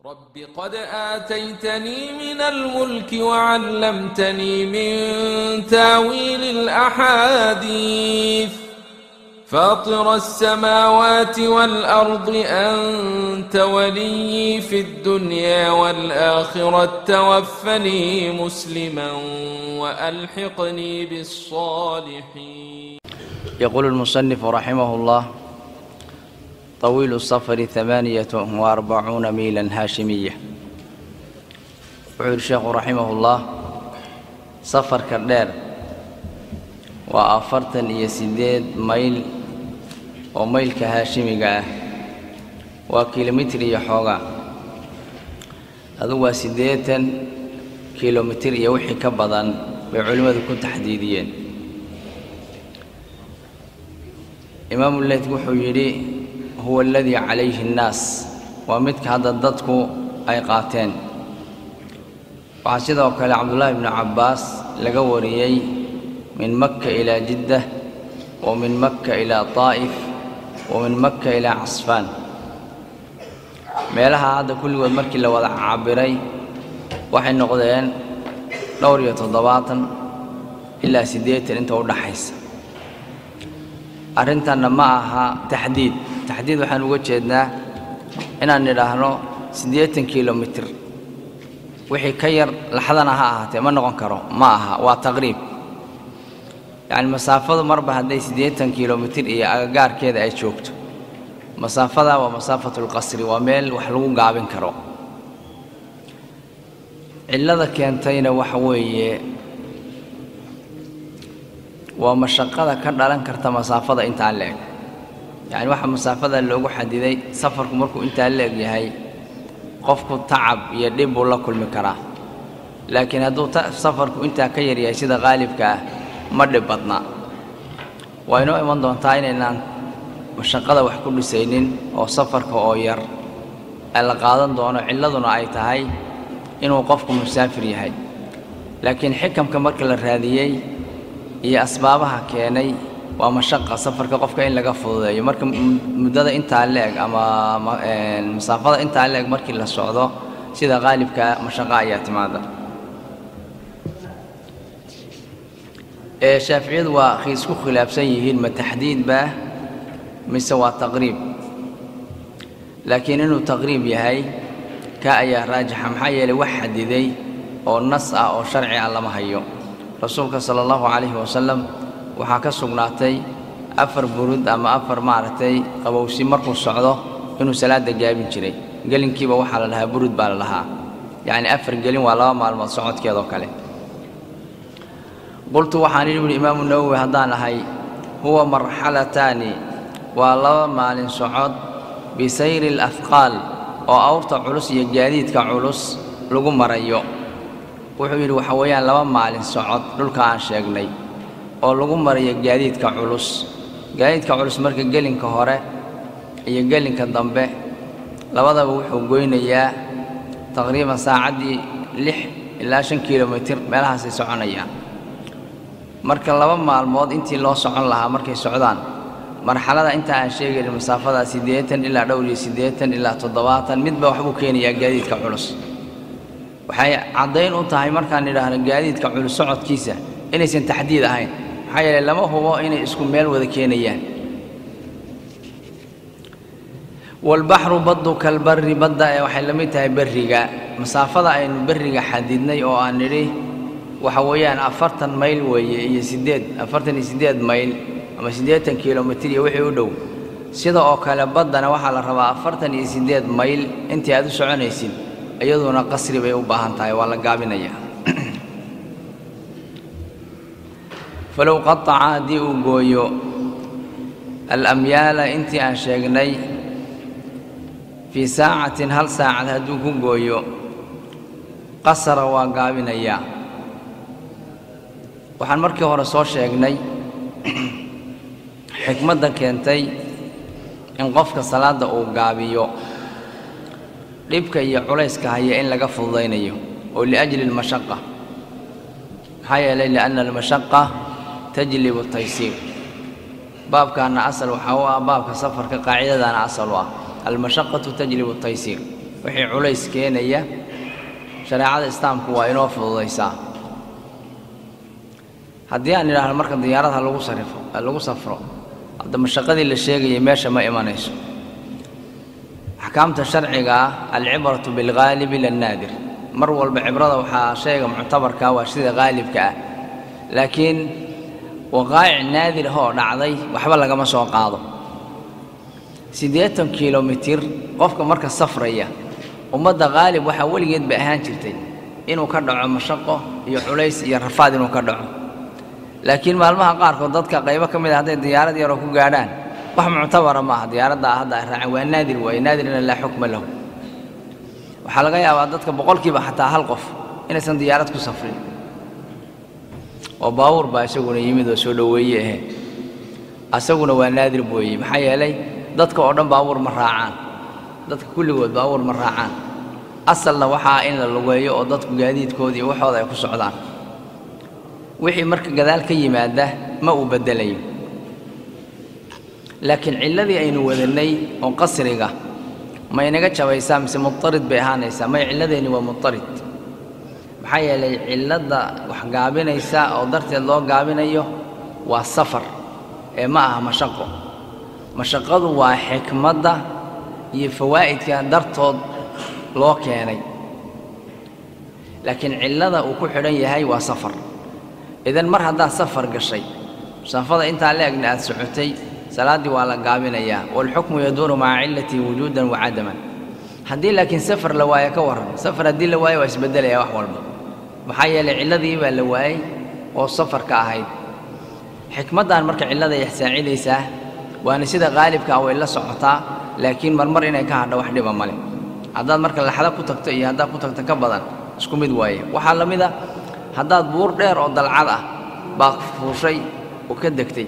رب قد آتيتني من الملك وعلمتني من تاويل الأحاديث فاطر السماوات والأرض أنت ولي في الدنيا والآخرة توفني مسلما وألحقني بالصالحين يقول المصنف رحمه الله طويل السفر ثمانية وأربعون ميلا هاشمية وحول الشيخ رحمه الله سفر كردير وأفرتن يسيديد ميل وميل كهاشمي قاه وكيلومتر يحوغا هذا هو سيديتن كيلومتر يوحي كبضان بعلمة كنت تحديديين إمام الليث وحو يري هو الذي عليه الناس ومدك هذا الضدك أي قاتين وعسيده وكال عبد الله بن عباس لقوريي من مكة إلى جدة ومن مكة إلى طائف ومن مكة إلى عصفان meelaha hadda kulligood markii la wada cabiray waxay noqdeen dhowr iyo toddobaatan ilaa siddeetan inta u dhaxaysa arrintanna ma aha taxdiid taxdiid waxaan uga jeednaa inaan nidhaahno siddeetan kilomitir wixii ka yar laxdana ha ahaatee ma noqon karo ma aha waa taqriib yacni masaafadu marba hadday siddeetan kilomitir iyo agagaarkeeda ay joogto masaafada waa masaafatulqasri waa meel wax lagu gaabin karo cillada keentayna waxa weeye waa mashaqada ka dhalan karta masaafada intaa la-eg yacni waxa masaafada loogu xadiday safarku markuu intaa la-eg yahay qofku tacab iyo dhib buu la kulmi karaa laakiin hadduu safarku intaa ka yaryahay sida qaalibka ah ma dhib badna waa inoo iman doontaa inaynaan mashaqada wax ku dhisaynin oo safarka oo yar ee la qaadan doono cilladuna ay tahay inuu qofku musaafir yahay laakiin xikamka marka la raadiyey iyo asbaabaha keenay waa mashaqa safarka qofka in laga fududeeyo marka muddada intaa la-eg ama masaafada intaa la-eg markii la socdo sida qaalibka mashaqa ayaa timaada shaaficiyadu waa isku khilaafsan yihiin ma taxdiid baa mise waa taqriib laakiin inuu taqriib yahay ka ayaa raajixa maxaa yeelay wax xadiday oo nas ah oo sharci ah lama hayo rasuulka sala allahu calayhi wasalam waxaa ka sugnaatay afar burud ama afar maaragtay qabowsi markuu socdo inuu salaadda gaabin jiray gelinkiiba waxaa la dhahaa burud baa la dhahaa yacni afar gelin waa laba maalmood socodkeedoo kale qultu waxaan idhi buhi imaamu nawowi haddaan ahay huwa marxalataani waa laba maalin socod bisayri alafqaal oo awrta culus iyo gaadiidka culus lagu marayo wuxuu yidhi waxa weeyaan laba maalin socod dhulka aan sheegnay oo lagu marayo gaadiidka culus gaadiidka culus marka gelinka hore iyo gelinka dambe labadaba wuxuu goynayaa taqriiban saacaddii lix ilaa shan kilomitir meelahaasay soconayaan marka laba maalmood intii loo socon lahaa markay socdaan marxalada inta aan sheegaynin masaafada siddeetan ilaa dhowr iyo siddeetan ilaa toddobaatan midba waxbuu keenayaa gaadiidka culus waxay caddayn u tahay markaan idhaahno gaadiidka culus socodkiisa inaysan taxdiid ahayn maxaa yeeley lama hubo inay isku meel wada keenayaan walbaxru baddu kalbarri badda ee waxay la mid tahay berriga masaafada aynu berriga xadidnay oo aan nidhi waxa weeyaan afartan mayl weeye iyo siddeed afartan iyo siddeed mayl ama siddeetan kilomitir iyo wixii u dhow sida oo kale baddana waxaa la rabaa afartan iyo siddeed mayl intii aad u soconaysid iyaduna qasri bay u baahan tahay waa la gaabinayaa falow qataca haddii uu gooyo alamyaala intii aan sheegnay fii saacatin hal saacad hadduu ku gooyo qasara waa gaabinayaa waxaan markii hore soo sheegnay xikmadda keentay in qofka salaadda uu gaabiyo dhibka iyo culayska haya in laga fududaynayo oo liajli almashaqa maxaa yeelay lianna almashaqa tajlibu taysiir baabkaana asal waxaa u ah baabka safarka qaacidadaana asal u ah almashaqatu tajlibu taysiir wixii culays keenaya shareecada islaamku waa inoo fududaysaa haddii aan idhaahno marka diyaarad ha lagu sarifo ha lagu safro hadda mashaqadii la sheegayay meesha ma imanayso axkaamta sharciga ah alcibratu bilghaalibi lannaadir mar walba cibrada waxaa shayga muctabarka waa sida haalibka ah laakiin waqaa'ic naadir ah oo dhacday waxba lagama soo qaado siddeetan kilomitir qofka marka safraya ummadda haalib waxaa weligeed bay ahaan jirtay inuu ka dhaco mashaqo iyo culays iyo rafaad inuu ka dhaco laakiin maalmaha qaarkood dadka qaybo ka mid a hadday diyaarad yaroo ku gaadhaan wax muctabara maaha diyaaradda hadda ay raaceen waa naadir waaye naadirina laa xukma lahu waxaa laga yaabaa dadka boqolkiiba xataa hal qof inaysan diyaarad ku safrin oo baabuur baa isaguna yimid oo soo dhoweeye ahe asaguna waa naadir booye maxaa yeelay dadka oo dhan baabuur ma raacaan dadka kulligood baabuur ma raacaan asalna waxaa in la lugeeyo oo dadku gaadiidkooda iyo waxooda ay ku socdaan wixii marka gadaal ka yimaada ma uu beddelayo laakiin cilladii aynu wadannay oo qasriga ma inaga jabaysaa mise mudarid bay ahaanaysaa may cilladeenni waa mudarid maxaa yeelay cilladda wax gaabinaysa oo darteed loo gaabinayo waa safar ee ma aha mashaqo mashaqadu waa xikmadda iyo fawaa'idka dartood loo keenay laakiin cillada uu ku xidhan yahay waa safar idan mar haddaad safar gashay musaafada intaa la egna aad socotay salaaddii waa la gaabinayaa waalxukmu yaduuru maca cillatii wujuudan wa cadaman haddii laakiin safar la waayo ka warran safar haddii la waayo waa isbeddelaya wax walba maxaa yeelay cilladii baa la waayey oo safarka ahayd xikmaddan marka cillada ay saacidaysaa waana sida qaalibka ah way la socotaa laakiin marmar inay ka hadho wax dhiba male haddaad marka laxda ku tagto iyo haddaad ku tagto ka badan isku mid waaye waxaa la mid a haddaad buur dheer oo dalcad ah baad fuushay oo ka degtay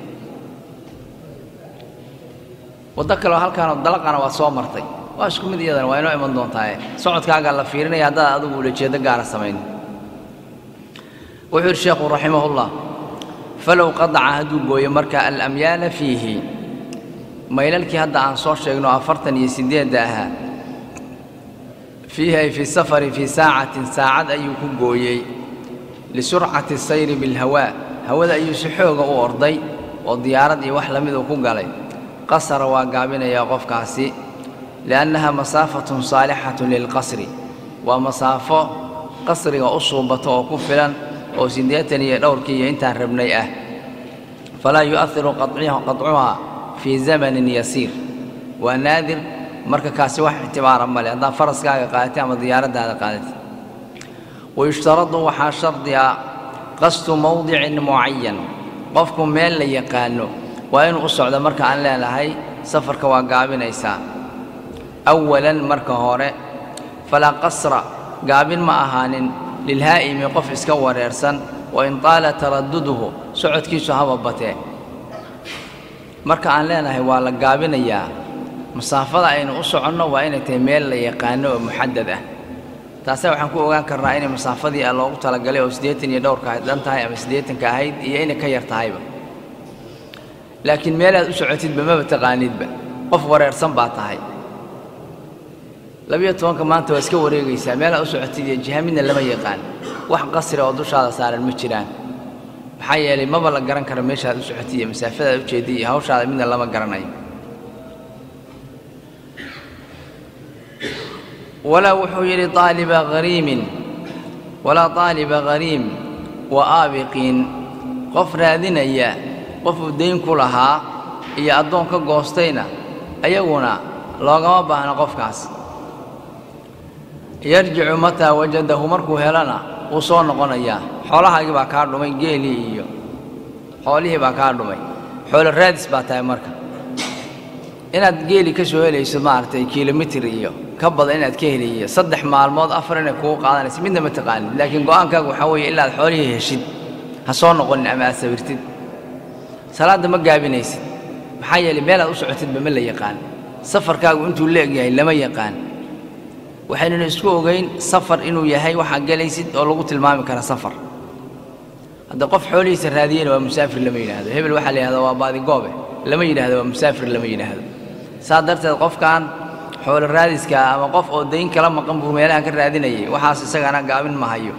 waddo kaleoo halkaanoo dalaqana waad soo martay waa isku mid iyadana waa inoo iman doontaaye socodkaagaa la fiirinaya haddaad adigu ulajeeddo gaara samayn wuxuu yidhi sheekhu raximahullah falow qadaca hadduu gooyo marka alamyaala fiihi maylalkii hadda aan soo sheegno afartan iyo siddeedda ahaa fiihi ay fii safari fii saacatin saacad ayuu ku gooyey lisurcati sayri bilhawaa hawada ayuu si xooga u orday oo diyaarad iyo wax la miduu ku galay qasara waa gaabinayaa qofkaasi liannaha masaafatun saalixatun lilqasri waa masaafo qasriga u suubato oo ku filan oo siddeetan iyo dhowrkii iyo intaan rabnay ah falaa yu'ahiru qaطcuhaa fii zamanin yasiir waa naadir marka kaasi wax ictibaara male haddaad faraskaaga qaadatay ama diyaaraddaada qaadatay wayushtaradu waxaa shardi ah qasdu mowdicin mucayan qofku meel la yaqaano waa inuu u socdo marka aan leenahay safarka waa gaabinaysaa awalan marka hore falaa qasra gaabin ma ahaanin lilhaa'imi qof iska wareersan wa in taala taraduduhu socodkiisu haba batee marka aan leenahay waa la gaabinayaa masaafada aynu u soconno waa inay tahay meel la yaqaano oo muxadad ah taase waxaan ku ogaan karnaa inay masaafadii a loogu talagalay oo siddeetan iyo dhowrka dhan tahay ama siddeetanka ahayd iyo inay ka yar tahayba laakiin meelaad u socotidba maba taqaanidba qof wareersan baa tahay labiyo tobanka maanta waa iska wareegaysaa meelaad u socotid iyo jiha midna lama yaqaan wax qasri oo dushaada saaran ma jiraan maxaa yeelay maba la garan karo meeshaad u socotid iyo masaafadaad u jeedid iyo hawshaada midna lama garanayo walaa wuxuu yidhi aaliba hariimin walaa aaliba hariim wa aabiqiin qof raadinaya qofuu dayn ku lahaa iyo addoon ka goostayna ayaguna loogama baahna qofkaas yarjicu mataa wajadahu markuu helana wuu soo noqonayaa xoolahaagii baa kaa dhumay geelii iyo xoolihii baa kaa dhumay xoolo raadis baa tahay marka inaad geeli ka soo helayso maaragtay kilomitir iyo ka badan inaad ka heliyo saddex maalmood afar inay kugu qaadanayso midna ma taqaanid laakiin go'aankaagu waxaa weeye ilaa aad xoolihii heshid ha soo noqonin ama aad sawirtid salaadda ma gaabinaysid maxaa yeelay meelaad u socotidba ma la yaqaan safarkaagu intuu la eg yahay lama yaqaan waxaynuna isku ogeyn safar inuu yahay waxaa gelaysid oo lagu tilmaami kara safar hadda qof xoolihiisa raadiyena waa musaafir lama yidhaahdo hebel waxaa la yidhahda waa baadigoobe lama yidhaahdo waa musaafir lama yidhaahdo saa darteed qofkan xoolo raadiska ama qof oo dayn kala maqan buu meelahan ka raadinayay waxaas isagana gaabin ma hayo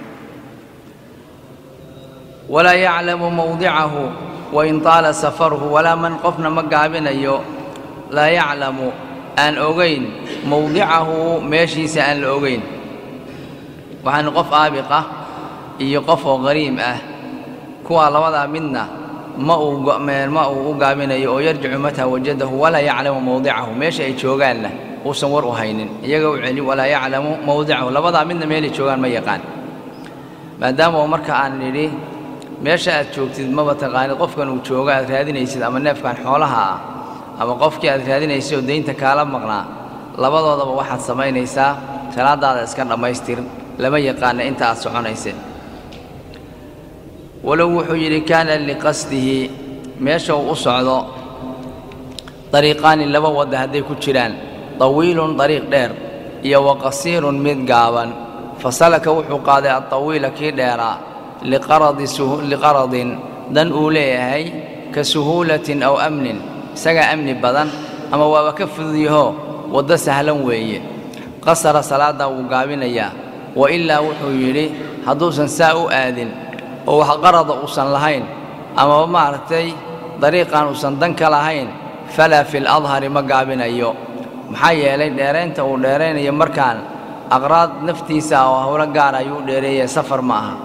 walaa yaclamu mawdicahu wain taala safaruhu walaa man qofna ma gaabinayo laa yaclamu aan ogayn mawdicahu meeshiisa aan la ogayn waxaana qof aabiq ah iyo qof oo qariim ah kuwaa labadaa midna ma uu ma uu u gaabinayo oo yarjicu mataa wajadahu walaa yaclamu mawdicahu meesha ay joogaanna uusan war u haynin iyaga u celi walaa yaclamu mawdicahu labadaa midna meelay joogaan ma yaqaan maadaama oo marka aan nidhi meesha aad joogtid maba taqaanid qofkan uu joogo aad raadinaysid ama neefkan xoolaha ah ama qofkii aad raadinaysid oo daynta kaala maqnaa labadoodaba waxaad samaynaysaa salaadaada iska dhammaystir lama yaqaana inta aad soconaysid walow wuxuu yidhi kaana liqasdihi meesha uu u socdo dariiqaani laba wadda hadday ku jiraan tawiilun dariiq dheer iyo wa qasiirun mid gaaban fasalaka wuxuu qaaday altawiila kii dheeraa liqaradin dan uu leeyahay ka suhuulatin aw amnin isagaa amni badan ama waaba ka fududyaho waddo sahlan weeye qasara salaaddaa wuu gaabinayaa wa ilaa wuxuu yidhi hadduusan saa u aadin oo wax qarada uusan lahayn amaba maaragtay dariiqan uusan dan ka lahayn falaa fi ladhari ma gaabinayo maxaa yeelay dheeraynta uu dheeraynayo markaan aqraad naftiisa oo howlo gaar ayuu dheereeyay safar ma aha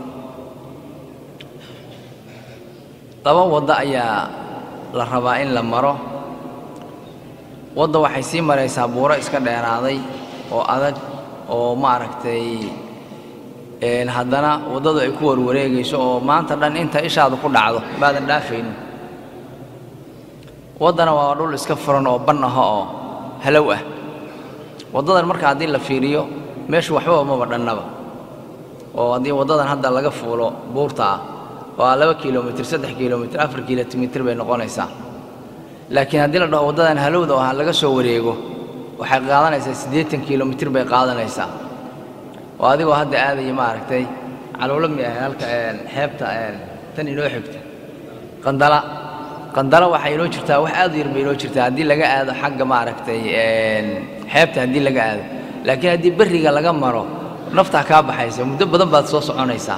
laba waddo ayaa la rabaa in la maro wadda waxay sii maraysaa buuro iska dheeraaday oo adag oo maaragtay haddana waddadu ay ku warwareegayso oo maanta dhan inta ishaadu ku dhacdo baadan dhaafaynin waddana waa dhul iska furan oo ban aha oo halow ah waddadan marka haddii la fiiriyo meeshu waxbaba maba dhannaba oo haddii waddadan hadda laga fuulo buurta ah waa laba kilomitir saddex kilomitir afar kilomitir bay noqonaysaa laakiin haddii la dhaho waddadan halowda oo ha laga soo wareego waxay qaadanaysaa siddeetan kilomitir bay qaadanaysaa oo adigoo hadda aadaya maaragtay caluulo mi ahay halka xeebta tan inoo xigta qandala qandala waxaa inoo jirtaa wax aad u yar bay inoo jirtaa haddii laga aado xagga maaragtay xeebta haddii laga aado laakiin haddii berriga laga maro naftaa kaa baxaysa muddo badan baad soo soconaysaa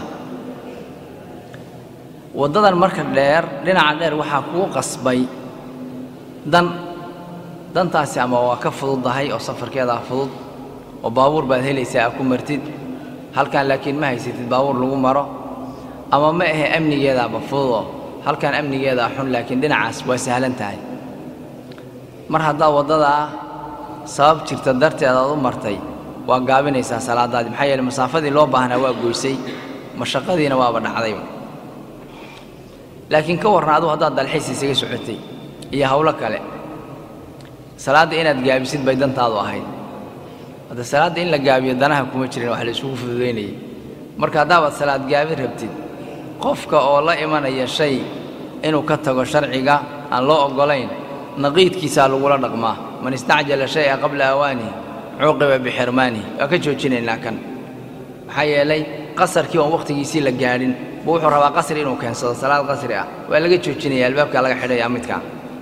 waddadan marka dheer dhinaca dheer waxaa kuu qasbay dan dantaasi ama waa ka fududdahay oo safarkeedaa fudud oo baabuur baad helaysaa aa ku martid halkan laakiin ma haysatid baabuur lagu maro ama ma ahe amnigeedaaba fududoo halkan amnigeedaa xun laakiin dhinacaas waa sahlan tahay mar haddaad waddadaa sabab jirta darteed aad u martay waa gaabinaysaa salaadaadii maxaa yeele masaafadii loo baahnaa waa goysay mashaqadiina waaba dhacdayba laakiin ka warran adugu haddaad dalxiis isaga socotay iyo howlo kale salaadda inaad gaabisid bay dantaadu ahayd hadda salaadda in la gaabiyo danaha kuma jirin wax la isugu fududaynayay marka haddaabaad salaad gaabin rabtid qofka oo la imanaya shay inuu ka tago sharciga aan loo oggolayn naqiidkiisaa lagula dhaqmaa man istacjala shay'a qabla awaanihi cuuqiba bixirmaanihi waa ka joojinaynaa kan maxaa yeelay qasarkii oon wakhtigiisii la gaadhin buu wuxuu rabaa qasri inuu keensado salaad qasri ah waa laga joojinaya albaabkaa laga xidhayaa midkaa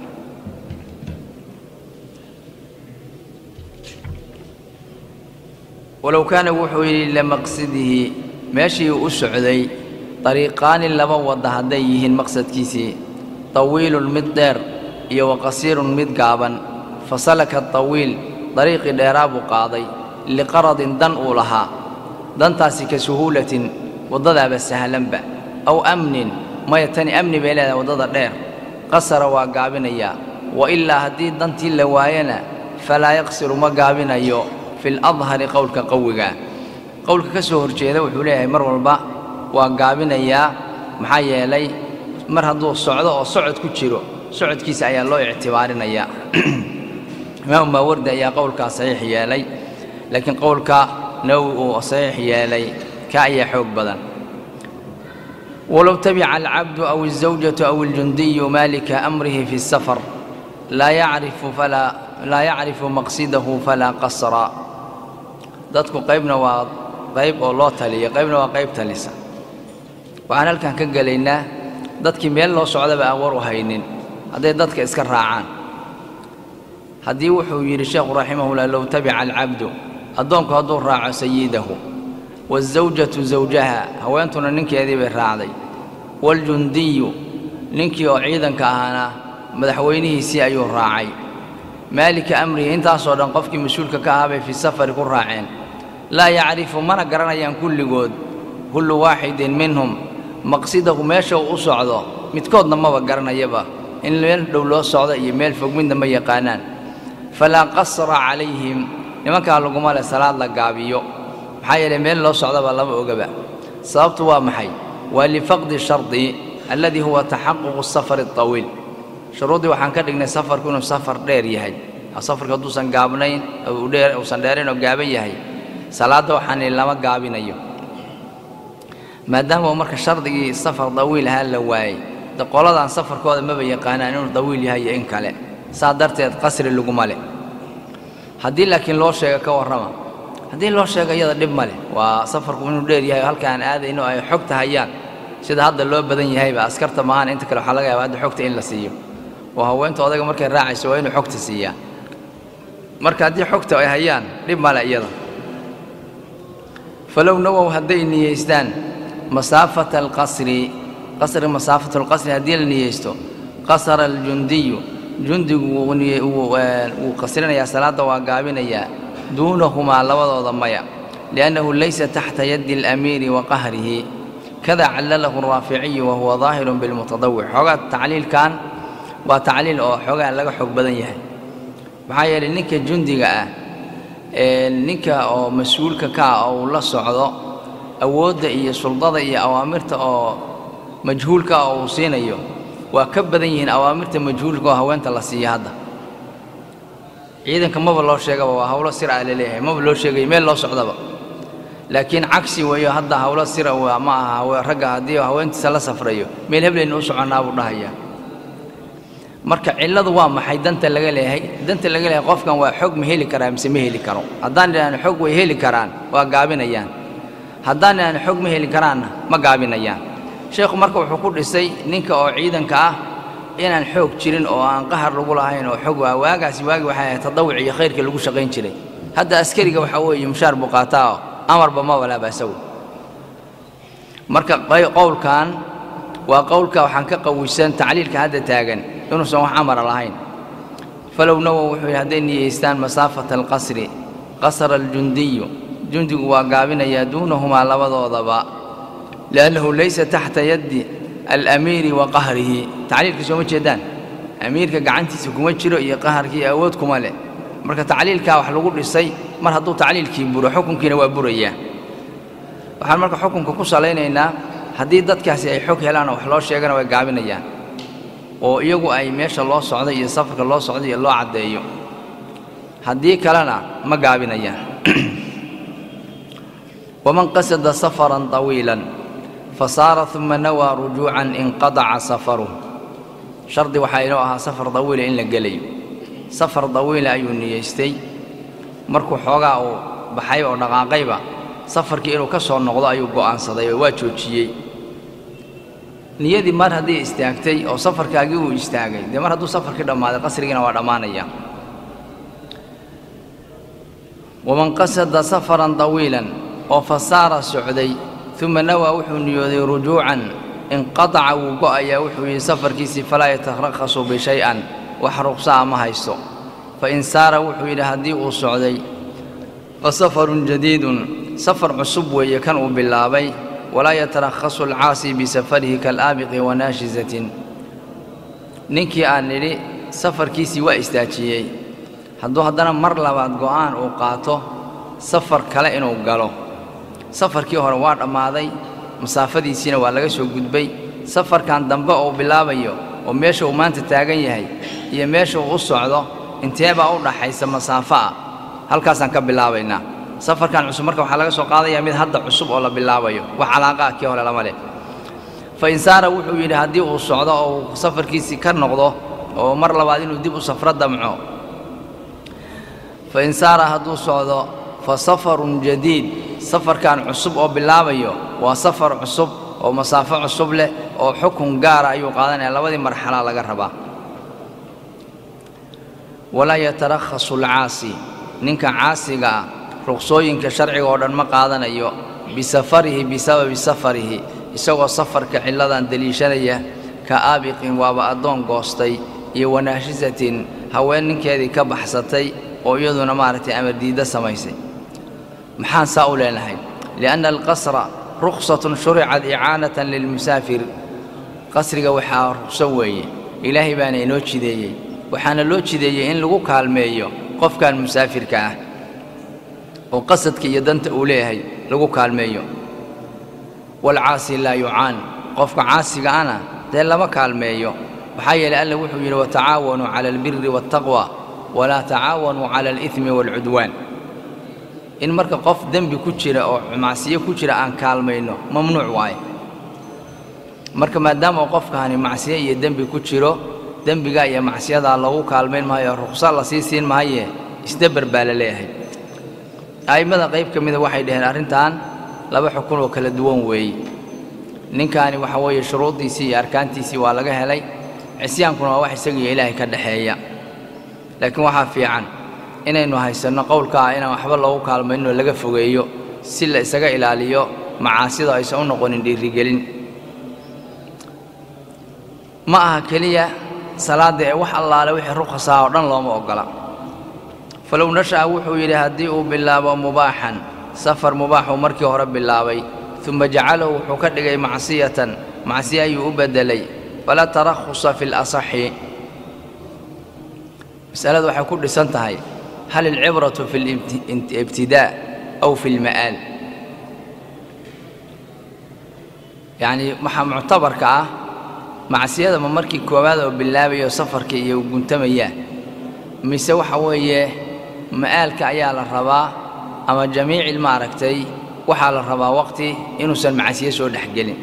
walow kaana wuxuu yidhi limaqsidihi meeshii u socday dariiqaani laba wadda hadday yihiin maqsadkiisii tawiilun mid dheer iyo wa qasiirun mid gaaban fasalaka tawiil dariiqii dheeraa buu qaaday liqaradin dan uu lahaa dantaasi ka suhuulatin waddadaaba sahlanba aw amnin maya tani amni bay leedahay waddada dheer qasara waa gaabinayaa wa ilaa haddii dantii la waayana falaa yaqsiru ma gaabinayo fi ladhari qowlka qawiga qowlka ka soo horjeeda wuxuu leeyahay mar walba waa gaabinayaa maxaa yeelay mar hadduu socdo oo socod ku jiro socodkiisa ayaa loo ictibaarinayaa imaamu maawardi ayaa qowlkaa saxiix yeelay laakiin qowlka nawowi uu saxiix yeelay ka ayaa xoog badan walow tabica alcabdu aw الزawjaةu aw اljundiyu maalika amrihi fi الsafar laa yacrifu falaa laa yacrifu maqsidahu falaa qasra dadku qaybna waa qayb oo loo taliya qaybna waa qayb talisa waxaan halkan ka gelaynaa dadkii meel loo socdaba aan war u haynin hadday dadka iska raacaan haddii wuxuu yidhi sheekhu raximahullah low tabica alcabdu addoonku hadduu raaco sayidahu waazawjatu zawjaha haweentuna ninkeedii bay raacday waaljundiyu ninkii oo ciidanka ahaana madaxweynihiisii ayuu raacay maalika amrihi intaasoo dhan qofkii mas-uulka ka ahaa bay fii safari ku raaceen laa yacrifu mana garanayaan kulligood kullu waaxidin minhum maqsidahu meesha uu u socdo midkoodna maba garanayaba in meel dhow loo socdo iyo meel fog midna ma yaqaanaan falaa qasra calayhim nimankaa laguma leh salaad la gaabiyo maxaa yeelay meel loo socdaba lama ogaba sababtu waa maxay waa lifaqdi shardi alladii huwa taxaququ safari aطawiil shuruuddii waxaan ka dhignay safarku inuu safar dheer yahay safarku hadduusan gaabnayn uusan dheerayn oo gaaban yahay salaadda waxaan ihi lama gaabinayo maadaama uu marka shardigii safar dawiil ahaa la waayey de qoladaan safarkooda maba yaqaanaan inuu dawiil yahay iyo in kale saa darteed qasri laguma leh haddii laakiin loo sheego ka warrama haddii loo sheego iyada dhib ma leh waa safarku inuu dheer yahay oo halka aan aadayno ay xogta hayaan sida hadda loo badan yahayba askarta maahan inta kale waxaa laga yaaba hadda xogta in la siiyo oo haweenta odaga markay raacayso waa inuu xogta siiyaa marka haddii xogta ay hayaan dhib male iyada falow nawow hadday niyeystaan masaafata alqasri qasri masaafatu alqasri haddii la niyeysto qasara aljundiyu jundigu wuu qasrinayaa salaadda waa gaabinayaa duunahumaa labadooda maya liannahu laysa taxta yaddi alamiiri wa qahrihi kada callalahu araaficiyu wahuwa daahirun bilmutadawic xoogaa tacliilkan waa tacliil oo xoogaa laga xoog badan yahay maxaa yeelay ninka jundiga ah ninka oo mas-uulka ka ah oo uu la socdo awoodda iyo suldada iyo awaamirta oo majhuulka ah oo uu siinayo waa ka badan yihiin awaamirta majhuulka oo haweenta la siiya hadda ciidanka maba loo sheegaba waa hawlo sir ah laleeyahay maba loo sheegayo meel loo socdaba laakiin cagsi weeyo hadda hawlo sira waa ma aha ragga haddii haweentiisa la safrayo meel heblayna u soconnaa buu dhahayaa marka cilladu waa maxay danta laga leeyahay danta laga leeyahay qofkan waa xog ma heli karaa mise ma heli karo haddaan idhaahno xog way heli karaan waa gaabinayaan haddaan idhaahno xog ma heli karaanna ma gaabinayaan sheekhu marka wuxuu ku dhisay ninka oo ciidanka ah inaan xoog jirin oo aan qahar lagu lahayn oo xog waa waagaasi waagi waxay ahayd tadawuc iyo khayrka lagu shaqayn jiray hadda askariga waxaa weeye mushaar buu qaataa oo amarba ma walaaba isagu marka qowlkan waa qowlka waxaan ka qawisan tacliilka hadda taagan inuusan wax amara lahayn falow nawow wuxuu yidhi hadday niyeystaan masaafata alqasri qasara aljundiyu jundigu waa gaabinayaa duunahumaa labadoodaba liannahu laysa taxta yaddi alamiiri wa qahrihi tacliilka sooma jeedaan amiirka gacantiisa kuma jiro iyo qaharkii awood kuma leh marka tacliilkaa wax lagu dhisay mar hadduu tacliilkii buro xukunkiina waa burayaa waxaan marka xukunka ku salaynaynaa haddii dadkaasi ay xog helaan oo wax loo sheegana way gaabinayaan oo iyagu ay meesha loo socday iyo safarka loo socday iyo loo caddeeyo haddii kalena ma gaabinayaan waman qasada safaran طawiilan fasaara uma nawaa rujuucan inqadaca safaruh shardi waxaa inoo ahaa safar dawiila in la gelayo safar dawiila ayuu niyeystay markuu xoogaa uu baxay oo dhaqaaqayba safarkii inuu ka soo noqdo ayuu go'aansaday oo waa joojiyey niyadii mar haddii istaagtay oo safarkaagii uu istaagay dee mar hadduu safarkii dhammaaday qasrigiina waa dhammaanaya waman qasada safaran طawiilan oo fasaara socday uma nawaa wuxuu niyooday rujuucan inqadaca wuu go'ayaa wuxuu yidhi safarkiisii falaa yatarakhasu bishay-an wax ruqsaa ma haysto fain saara wuxuu yidhi haddii uu socday fa safarun jadiidun safar cusub weeye kan uu bilaabay walaa yatarakhasu alcaasi bisafarihi kalaabiqi wanaashizatin ninkii aan nidhi safarkiisii waa istaajiyey hadduu haddana mar labaad go'aan uu qaato safar kale inuu galo safarkii hore waa dhammaaday masaafadiisiina waa laga soo gudbay safarkan dambe uu bilaabayo oo meesha uu maanta taagan yahay iyo meesha uu u socdo inteebaa u dhaxaysa masaafo ah halkaasaan ka bilaabaynaa safarkan cusub marka waxaa laga soo qaadayaa mid hadda cusub oo la bilaabayo wax calaaqa ah kii hore lama leh fa in saara wuxuu yidhi haddii uu socdo oo uu safarkiisii ka noqdo oo mar labaad inuu dib u safro damco fa in saara hadduu socdo fa safarun jadiid safarkan cusub oo bilaabayo waa safar cusub oo masaafo cusub leh oo xukun gaara ayuu qaadanaya labadii marxalaa laga rabaa walaa yatarakhasu alcaasi ninka caasiga ah ruqsooyinka sharciga oo dhan ma qaadanayo bisafarihi bisababi safarihi isagoo safarka cilladan deliishanaya ka aabiqin waaba addoon goostay iyo wanaashisatin haween ninkeedii ka baxsatay oo iyaduna maaragtay amar diidda samaysay maxaan saa u leenahay lianna alqasra ruksatun shuricat icaanatan lilmusaafir qasriga waxaa rukso weeye ilaahay baana inoo jideeyey waxaana loo jideeyey in lagu kaalmeeyo qofkan musaafirka ah oo qasadka iyo danta uu leeyahay lagu kaalmeeyo waalcaasi laa yucaan qofka caasiga ana dee lama kaalmeeyo maxaa yeelay alla wuxuu yidhi watacaawanuu cala albiri waaltaqwa walaa tacaawanuu cala alidmi waalcudwaan in marka qof dembi ku jira oo macsiyo ku jira aan kaalmayno mamnuuc waaye marka maadaama uu qofkaani macsiyo iyo dembi ku jiro dembigaa iyo macsiyadaa lagu kaalmayn maayo ruqsa la sii siin maaye isdabar baa la leeyahay a'immada qayb ka mida waxay dhaheen arrintan laba xukun oo kala duwan weeye ninkaani waxa weeye shuruuddiisii iyo arkaantiisii waa laga helay cisyaankuna waa wax isagiiyo ilaahay ka dhexeeya laakiin waxaa fiican inaynu haysanno qowlka ah inaan waxba loogu kaalmayninoo laga fogeeyo si la isaga ilaaliyo macaasida aysan u noqonin dhiirigelin ma aha keliya salaadda ee wax allaale wixii rukhasaa oo dhan looma oggola falow nasha'a wuxuu yidhi haddii uu bilaabo mubaaxan safar mubaaxuu markii hore bilaabay uma jacalahu wuxuu ka dhigay macsiyatan macsiye ayuu u beddelay falaa tarakhusa fi lasaxi masaladu waxay ku dhisan tahay hal alcibratu fi libtidaa aw fi lma'aal yacnii waxaa muctabarka ah macsiyada ma markii koowaad oo bilaabayo safarka iyo guntamaya mise waxa weeye ma'aalka ayaa la rabaa ama jamiicil maaragtay waxaa la rabaa waqti inuusan macsiye soo dhexgelin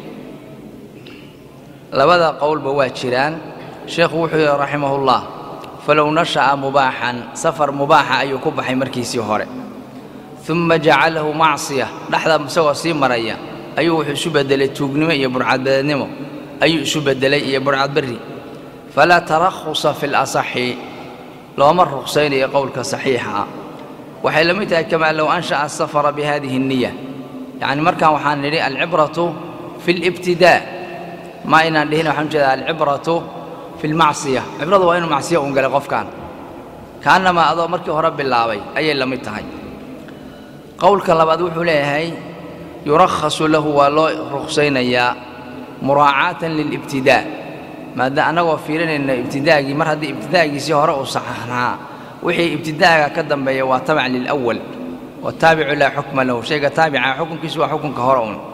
labada qowlba waa jiraan sheekhu wuxuu yidhi raximahullah falow nasha'a mubaaxan safar mubaaxa ayuu ku baxay markiisii hore uma jacalahu macsiya dhexda isagoo sii maraya ayuu wuxuu isu beddelay tuugnimo iyo burcadbadeednimo ayuu isu beddelay iyo burcadberri falaa tarakhusa fi lasaxi looma ruqsaynayo qowlka saxiixa ah waxay la mid tahay kamaa low ansha'a asafara bihadihi الniya yacni markaan waxaan nidhi alcibratu fi اlibtidaa ma inaan dhihin waxaan ujeedaa alcibratu fi lmacsiya cibradu waa inuu macsiya uun galay qofkan kaannamaa adoo markii hore bilaabay ayay la mid tahay qowlka labaad wuxuu leeyahay yurakhasu lahu waa loo ruqsaynayaa muraacaatan lilibtidaa maada annagoo fiirinayna ibtidaagii mar haddii ibtidaagiisii hore uu saxaxnaa wixii ibtidaaga ka dambeeya waa tabac lilawal wataabicu laa xukma lahu shayga taabica xukunkiisu waa xukunka hore un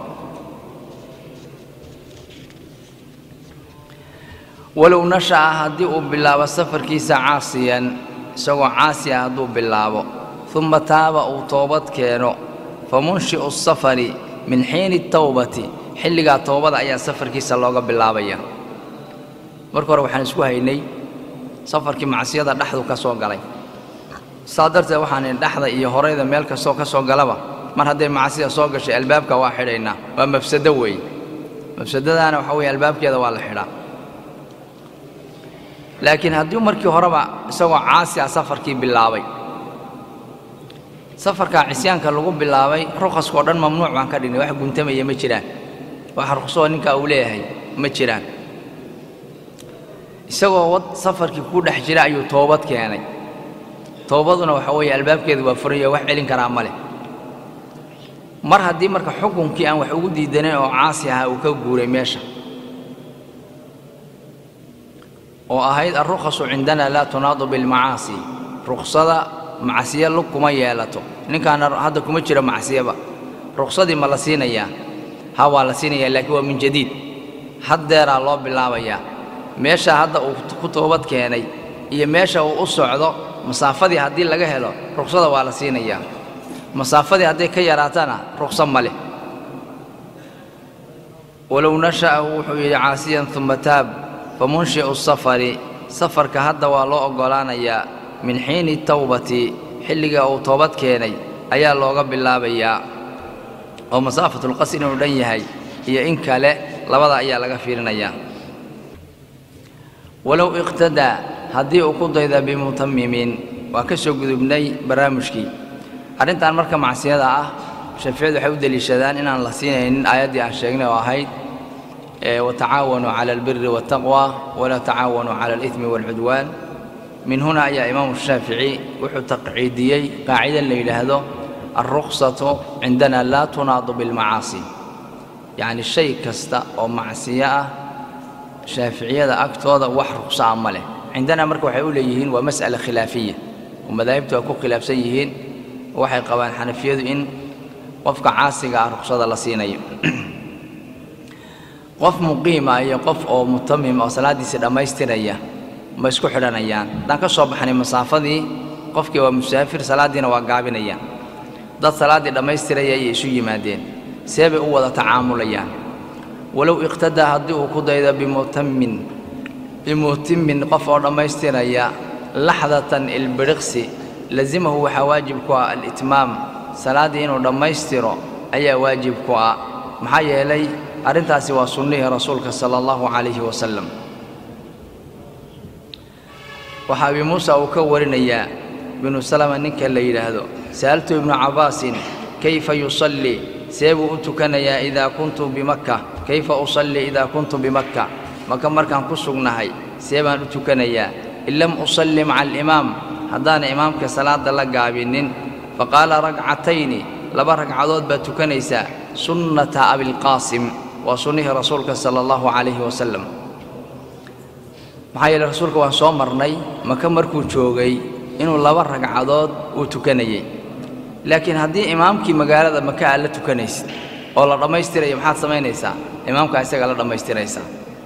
walow nasha'a haddii uu bilaabo safarkiisa caasiyan isagoo caasi ah hadduu bilaabo uma taaba uu toobad keeno fa munshi'u safari min xiini tawbati xilligaa toobada ayaa safarkiisa looga bilaabaya marka hore waxaan isku haynay safarkii macsiyada dhexdu ka soo galay saa darteed waxaan dhexda iyo horeyda meel kastoo ka soo galaba mar hadday macsida soo gashay albaabka waa xidhaynaa waa mafsado weeye mafsadadaana waxa weeye albaabkeeda waa la xidhaa laakiin haddii markii horeba isagoo caasi ah safarkii bilaabay safarkaa cisyaanka lagu bilaabay rukhaskao dhan mamnuuc baan ka dhignay wax guntamaya ma jiraan wax ruksoo ninkaa uu leeyahay ma jiraan isagoo wad safarkii ku dhex jira ayuu toobad keenay toobaduna waxa weeye albaabkeedu waa furaya wax celin karaa ma leh mar haddii marka xukunkii aan wax ugu diidanayn oo caasi ahaa uu ka guuray meesha oo ahayd alrukhasu cindana laa tunaadu bilmacaasi ruksada macsiyo lug kuma yeelato ninkaana hadda kuma jiro macsiyaba ruksadii ma la siinayaa ha waa la siinayaa laakiin waa min jadiid haddeeraa loo bilaabayaa meesha hadda uu ku toobad keenay iyo meesha uu u socdo masaafadii haddii laga helo ruksada waa la siinayaa masaafadii hadday ka yaraatana rukso ma leh walow nasha'ahu wuxuu yidhi caasiyan uma taab famunshi'u safari safarka hadda waa loo oggolaanayaa min xiini tawbati xilliga uu toobad keenay ayaa looga bilaabayaa oo masaafatulqasr inuu dhan yahay iyo in kale labada ayaa laga fiirinayaa walow iqtadaa haddii uu ku dayda bimutamimin waa ka soo gudubnay barnaamijkii arrintan marka macsiyada ah shaaficiyadu waxay u deliishadaan inaan la siinaynin aayaddii aan sheegnay oo ahayd watacaawanuu cala albiri waataqwa walaa tacaawanuu cala alidmi waalcudwaan min huna ayaa imaamu shaafici wuxuu taqciidiyey qaacida la yidhaahdo alruksatu cindana laa tunaadu bilmacaasi yacni shay kasta oo macsiyo ah shaaficiyada agtooda wax ruksa a ma leh cindana marka waxay u leeyihiin waa mas'ala khilaafiya oo madaahibtu ay ku khilaafsan yihiin waxay qabaan xanafiyadu in qofka caasiga ah ruksada la siinayo qof muqiima iyo qof oo mutamim oo salaaddiisii dhammaystiraya ma isku xidhanayaan haddaan ka soo baxnay masaafadii qofkii waa musaafir salaaddiina waa gaabinayaan dad salaaddii dhammaystiraya ayay isu yimaadeen see bay u wada tacaamulayaan walow iqtadaa haddii uu ku daydo bimutamin bimutimin qof oo dhammaystiraya laxdatan ilbiriqsi lazimahu waxaa waajib ku ah alitmaam salaaddii inuu dhammaystiro ayaa waajib ku ah maxaa yeelay arrintaasi waa sunnihii rasuulka sala allahu calayhi wasalam waxaa abi muusa uu ka warinayaa binu salama ninka la yidhaahdo sa'altu ibnu cabbaasin kayfa yusallii see buu u tukanayaa idaa kuntu bimakka kayfa usallii idaa kuntu bimakka maka markaan ku sugnahay see baan u tukanayaa in lam usalli maca alimaam haddaana imaamka salaadda la gaabinin faqaala ragcatayni laba ragcadood baad tukanaysaa sunnata abilqaasim waa sunnihii rasuulka sala allahu calayhi wasalam maxaa yeele rasuulka waan soo marnay maka markuu joogay inuu laba ragcadood uu tukanayey laakiin haddii imaamkii magaalada maka aad la tukanaysid oo la dhammaystiraya maxaad samaynaysaa imaamkaa isaga la dhammaystiraysaa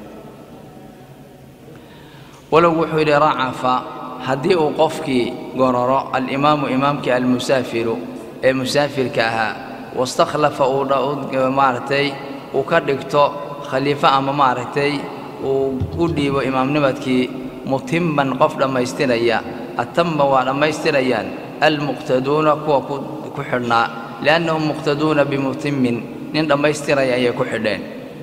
walow wuxuu yidhi racafa haddii uu qofkii gororo alimaamu imaamkii almusaafiru ee musaafirka ahaa wastakhlafa uu maaragtay uu ka dhigto khaliifo ama maaragtay uu u dhiibo imaamnimadkii mutimman qof dhammaystiraya atamma waa dhammaystirayaan almuqtaduuna kuwa ku xidhnaa li'annahum muqtaduuna bimutimmin nin dhammaystiraya ayay ku xidheen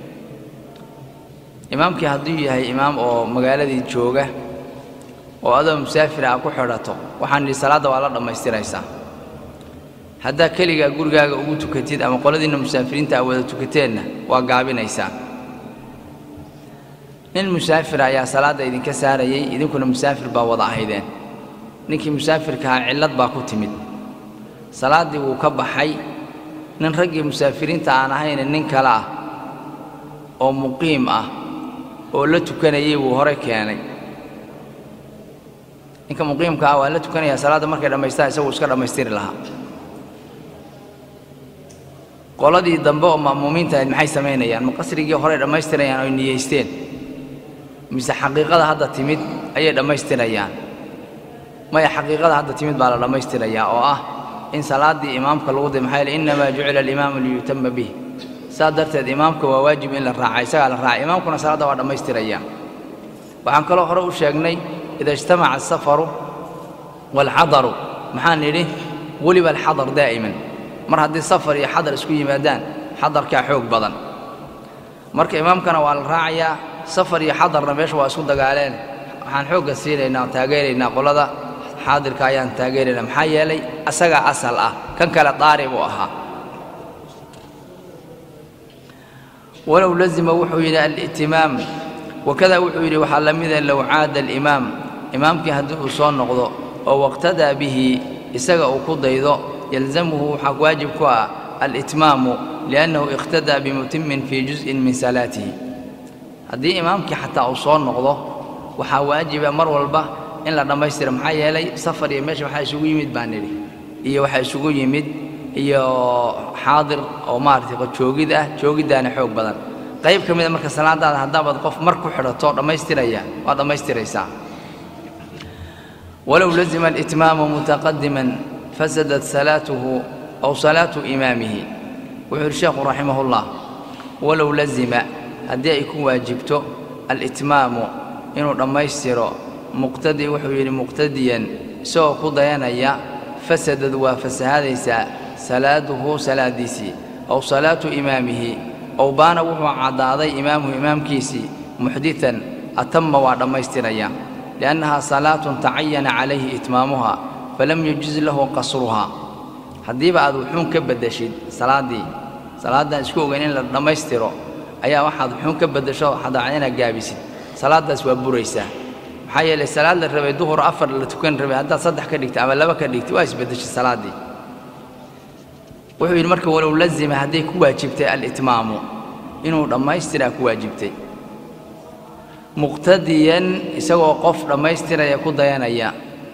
imaamkii hadduu yahay imaam oo magaaladii jooga oo adoo musaafira a ku xidhato waxaan idhi salaadda waa la dhammaystiraysaa haddaa keligaa gurigaaga ugu tukatid ama qoladiinna musaafiriinta a wada tukateenna waa gaabinaysaa nin musaafira ayaa salaadda idinka saarayey idinkuna musaafir baa wada ahaydeen ninkii musaafirkahaa cillad baa ku timid salaaddii wuu ka baxay nin raggii musaafiriinta aan ahayne nin kale ah oo muqiim ah oo la tukanayey wuu hore keenay ninka muqiimka ah waa la tukanayaa salaadda markay dhammaystaan isaguu iska dhammaystiri lahaa qoladii dambe oo ma'muumiinta ahayd maxay samaynayaan ma qasrigii horey dhammaystirayaan oy niyeysteen mise xaqiiqada hadda timid ayay dhammaystirayaan maya xaqiiqada hadda timid baa la dhammaystirayaa oo ah in salaaddii imaamka lagu day maxaa yeele innamaa jucila alimaamu liyutama bih saas darteed imaamka waa waajib in la raaca isagaa la raaca imaamkuna salaadda waa dhammaystiraya waxaan kaloo hore u sheegnay ida ijtamaca asafaru waalxadaru maxaan nidhi weliba alxadar daa'iman mar haddii safar iyo xadar isku yimaadaan xadarkaa xoog badan marka imaamkana waa la raacayaa safar iyo xadarna meesha waa isku dagaaleen waxaan xoogga siinaynaa oo taageeraynaa qolada xaadirka ayaan taageeraynaa maxaa yeelay asagaa asal ah kan kale daari buu ahaa walow lazima wuxuu yidhi alitimaam wakada wuxuu yidhi waxaa la mida low caada alimaam imaamkii haddii uu soo noqdo oo waqtadaa bihi isaga uu ku daydo yalzamuhu waxaa waajib ku ah alitmaamu liannahu iqtadaa bimutimin fii juz'in min salaatihi haddii imaamkii xataa uu soo noqdo waxaa waajiba mar walba in la dhammaystira maxaa yeelay safar iyo meesha waxaa isugu yimid baan nidhi iyo waxaa isugu yimid iyo xaadir oo maaragtay joogid ah joogiddaana xoog badan qayb ka mida marka salaadaada haddaabaad qof mar ku xidhato dhammaystiraya waa dhammaystiraysaa walow lazima alitmaamu mutaqadiman fasadat salaatuhu aw salaatu imaamihi wuxuu yidhi sheekhu raximahullah walow lazima haddii ay ku waajibto alitmaamu inuu dhammaystiro muqtadi wuxuu yidhi muqtadiyan isagoo ku dayanaya fasadad waa fasahadaysaa salaaduhu salaadiisii aw salaatu imaamihi ow baana wuxuu caddaaday imaamuhu imaamkiisii muxditan atamma waa dhammaystiraya liannahaa salaatun tacayana calayhi itmaamuhaa falam yajiz lahu qasruhaa haddiiba aad wuxuun ka beddeshid salaaddii salaaddaan isku ogeyn in la dhammaystiro ayaa waxaad wuxuun ka beddesho xadaacad inaad gaabisid salaaddaas waa buraysaa maxaa yeelay salaad la rabay duhur afar la tukan rabay haddaad saddex ka dhigtay ama laba ka dhigtay waa isbeddeshay salaaddii wuxuu yidhi marka walow lazima hadday ku waajibtay alitmaamu inuu dhammaystiraa ku waajibtay muqtadiyan isagoo qof dhammaystiraya ku dayanaya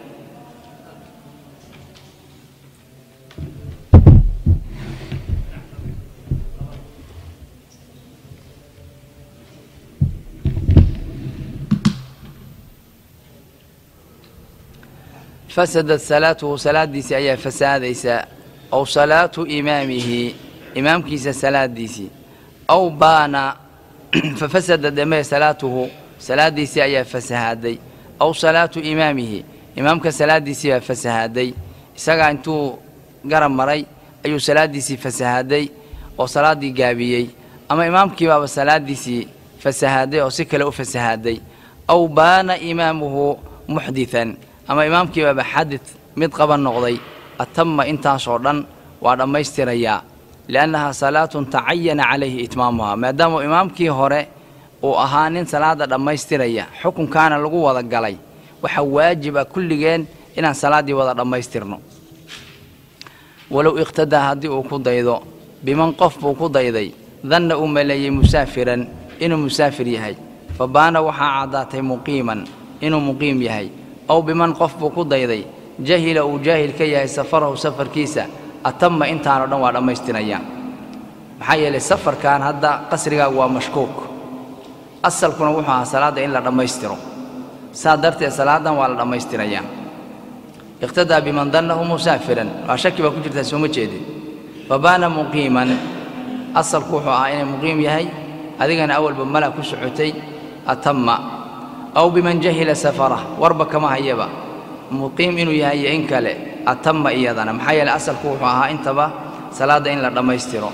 fasadat salaatuhu salaaddiisii ayaa fasaadaysaa aw salaatu imaamihi imaamkiisa salaaddiisii aw baana fafasada damee salaatuhu salaaddiisii ayaa fasahaaday aw salaatu imaamihi imaamka salaaddiisii baa fasahaaday isagaa intuu garab maray ayuu salaaddiisii fasahaaday oo salaaddii gaabiyey ama imaamkii baaba salaaddiisii fasahaaday oo si kale u fasahaaday aw baana imaamuhu muxditan ama imaamkii baaba xadid mid qaban noqday atama intaasoo dhan waa dhammaystirayaa liannahaa salaatun tacayana calayhi itmaamuhaa maadaama imaamkii hore uu ahaa nin salaadda dhammaystiraya xukunkaana lagu wada galay waxaa waajib ah kulligeen inaan salaaddii wada dhammaystirno walow iqhtadaa haddii uu ku daydo biman qof buu ku dayday danna uu maleeyey musaafiran inuu musaafir yahay fa baana waxaa caddaatay muqiiman inuu muqiim yahay aw biman qof buu ku dayday jahila uu jaahil ka yahay safarahu safarkiisa atama intaanoo dhan waa dhammaystirayaan maxaa yeelay safarkan hadda qasrigaagu waa mashkuuk asalkuna wuxuu ahaa salaadda in la dhammaystiro saa darteed salaaddan waa la dhammaystirayaa iqtadaa biman dannahu musaafiran waa shaki baa ku jirtaa sooma jeedin fabaana muqiiman asalku wuxuu ahaa inay muqiim yahay adigana awalba mala ku socotay atama aw biman jahila safarah warba kama hayaba muqiim inuu yahay iyo in kale atama iyadana maxaa yeeley asalku wuxuu ahaa intaba salaadda in la dhammaystiro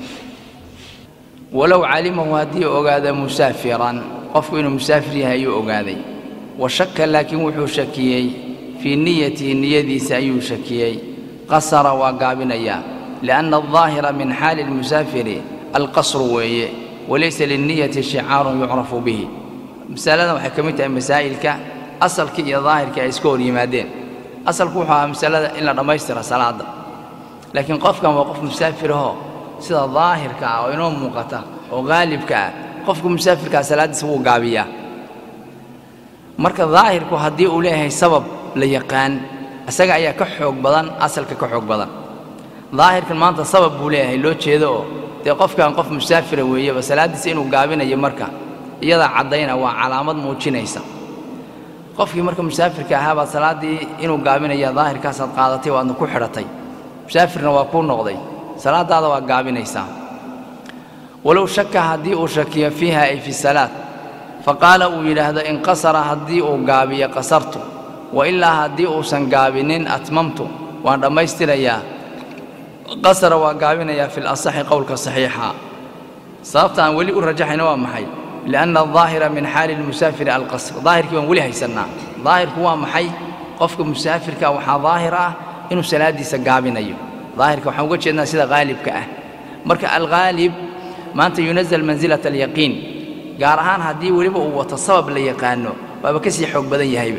walow calimahu haddii ogaada musaafiran qofku inuu musaafir yahay ayuu ogaaday wa shaka laakiin wuxuu shakiyey fii niyatihi niyadiisa ayuu shakiyey qasara waa gaabinayaa lianna aldaahira min xaali almusaafiri alqasru weeye walaysa linniyati shicaarun yucrafu bihi masaladan waxay ka mid tahay masaa'ilka asalkii iyo daahirkii ay iska hor yimaadeen asalku wuxuu ahaa masalada in la dhammaystira salaadda laakiin qofkan waa qof musaafirahoo sida daahirka ah oo inoo muuqata oo haalibka ah qofku musaafirkaa salaaddiisa wuu gaabiyaa marka daahirku haddii uu leeyahay sabab la yaqaan isaga ayaa ka xoog badan asalka ka xoog badan daahirkan maanta sabab buu leeyahay loo jeedo oo dee qofkan qof musaafira weeyeba salaaddiisa inuu gaabinayo marka iyadaa caddayna waa calaamad muujinaysa qofkii marka musaafirka ahaa baad salaaddii inuu gaabinaya daahirkaasaad qaadatay waadna ku xidhatay musaafirna waa kuu noqday salaaddaada waa gaabinaysaa walow shaka haddii uu shakiyo fiiha ay fi salaad fa qaala uu yidhaahdo inqasara haddii uu gaabiyo qasartu wa ilaa haddii uusan gaabinin atmamtu waan dhammaystirayaa qasara waa gaabinayaa fi lasaxi qowlka saxiixa sababta aan weli u rajaxayna waa maxay lianna aldaahira min xaali lmusaafiri alqasr daahirkii baan weli haysannaa daahirku waa maxay qofka musaafirka waxaa daahir ah inuu salaaddiisa gaabinayo daahirka waxaan uga jeednaa sida haalibka ah marka alghaalib maanta yunazal mansilata alyaqiin gaar ahaan haddii weliba uu wato sabab la yaqaano waaba ka sii xoog badan yahayba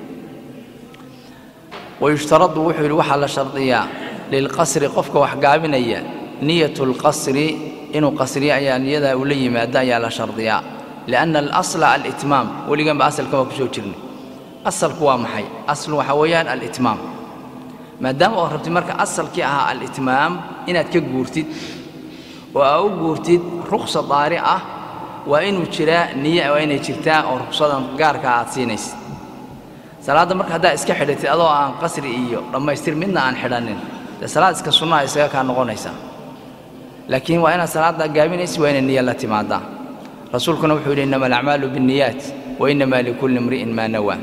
wayushtaradu wuxuu yidhi waxaa la shardiyaa lilqasri qofka wax gaabinaya niyatu lqasri inuu qasriyo ayaa niyadaa uu la yimaado ayaa la shardiyaa lianna alasla alitmaam weliganba asalkan waa ku soo jirnay asalku waa maxay aslu waxaa weeyaan alitmaam maadaama ood rabtid marka asalkii ahaa alitmaam inaad ka guurtid oo aa u guurtid ruqsa daari ah waa inuu jiraa niye waa inay jirtaa oo ruqsadan gaarkaa aad siinaysid salaadda marka haddaa iska xidhatid adoo aan qasri iyo dhammaystir midna aan xidhannin dee salaad iska sunnaha isaga kaa noqonaysaa laakiin waa inaad salaaddaa gaabinaysid waa inay niya la timaadaa rasuulkuna wuxuu yidhi innama alacmaalu binniyaat wa innama likulli imri'in maa nawaa